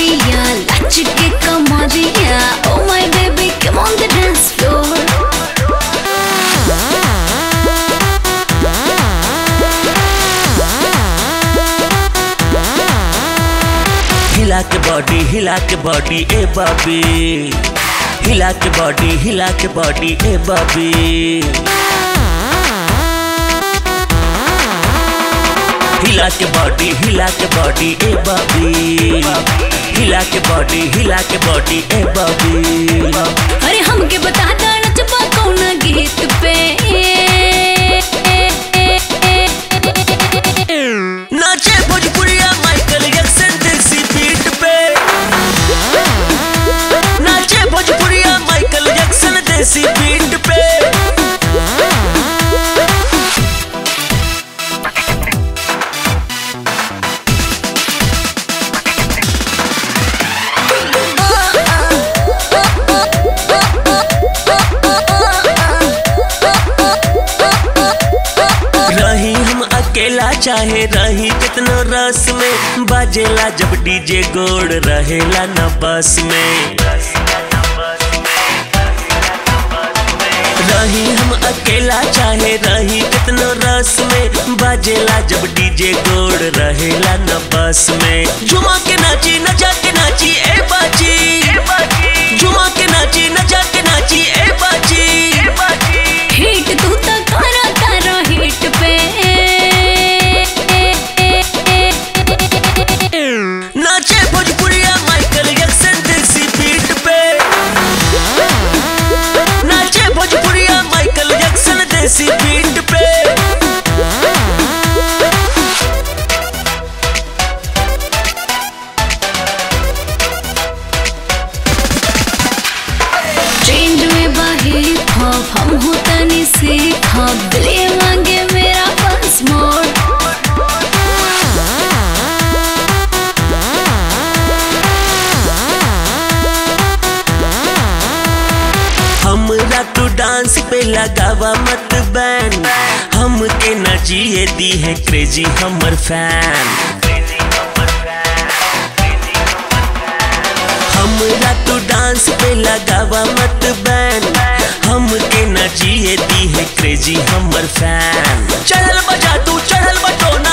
कमरिया लच के कमरिया oh my baby come on the dance floor हिला के बॉडी हिला के बॉडी ए बॉबी हिला के बॉडी हिला के बॉडी ए बॉबी हिला के बॉडी हिला के बॉडी ए बॉबी हिला के बॉडी हिला के बॉडी ए बॉबी अरे हमके बता दा नचबा कौन गीत पे नाचे भोजपुरिया माइकल जैक्सन देसी बीट पे नाचे भोजपुरिया माइकल जैक्सन देसी बीट पे रही हम अकेला चाहे रही कितनो रस में बाजेला जब डीजे गोड़ रहेला न बस में रही हम अकेला चाहे रही कितनो रस में बाजेला जब डीजे गोड़ रहेला न बस में झुमा के नाची नचा के नाची ए बाजी झुमा के नाची नचा के नाची ए बाजी हिट तू तो करा तारा हिट पे नाचे भोजपुरिया माइकल जैक्सन देसी बीट पे नाचे भोजपुरिया माइकल जैक्सन देसी बीट पे ट्रेंड में बाही खौफ हम होता नहीं सीखा दिले मांगे मेरा बस मोड़ हमरा तू डांस पे लगावा मत बैन हम के न जिए दी है क्रेजी हमर फैन हमरा तू डांस पे लगावा मत बैन हम के न जिए दी है क्रेजी हमर फैन चढ़ल बजा तू चढ़ल बटो